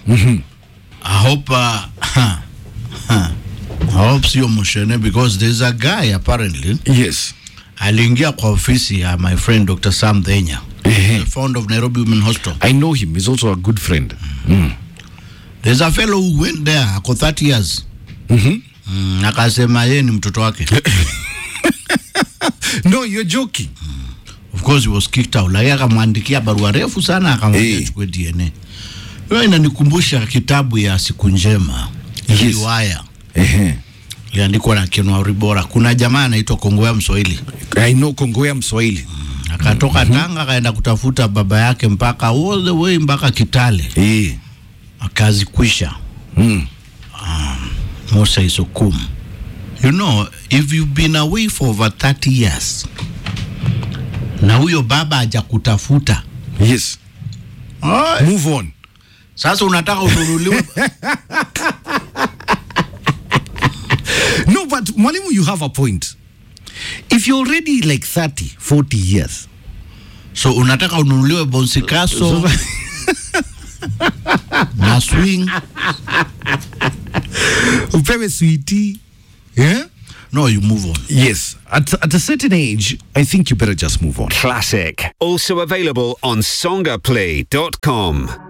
I hope uh, I hope sio mshene because there's a guy apparently Yes. aliingia kwa ofisi ya my friend Dr. Sam Dhenya Ehe. the founder of Nairobi Women Hospital I know him. He's also a good friend. Mm. there's a fellow who went there ako 30 years Mhm. mm, akasema yeye ni mtoto wake No, you're joking. of course he was kicked out lakini akamwandikia barua refu sana akamwambia Eh. achukue DNA hiyo inanikumbusha kitabu ya siku njema Yes. riwaya Ehe. iliandikwa na Ken Walibora kuna jamaa anaitwa Kongowea Mswahili I know Kongowea Mswahili. akatoka Tanga akaenda kutafuta baba yake mpaka all the way mpaka Kitale Eh. akazikwisha Mm. Musa Isukum you know if you've been away for over 30 years na huyo baba hajakutafuta Yes. Oi, Move on. sasa unataka ununuliwe No, but Mwalimu, you have a point. If you're already like 30, 40 years, so unataka ununuliwe bonsikaso So- na swing upewe sweetie. Yeah? no you move on Yes. At, at a certain age, I think you better just move on. Classic. Also available on songaplay.com.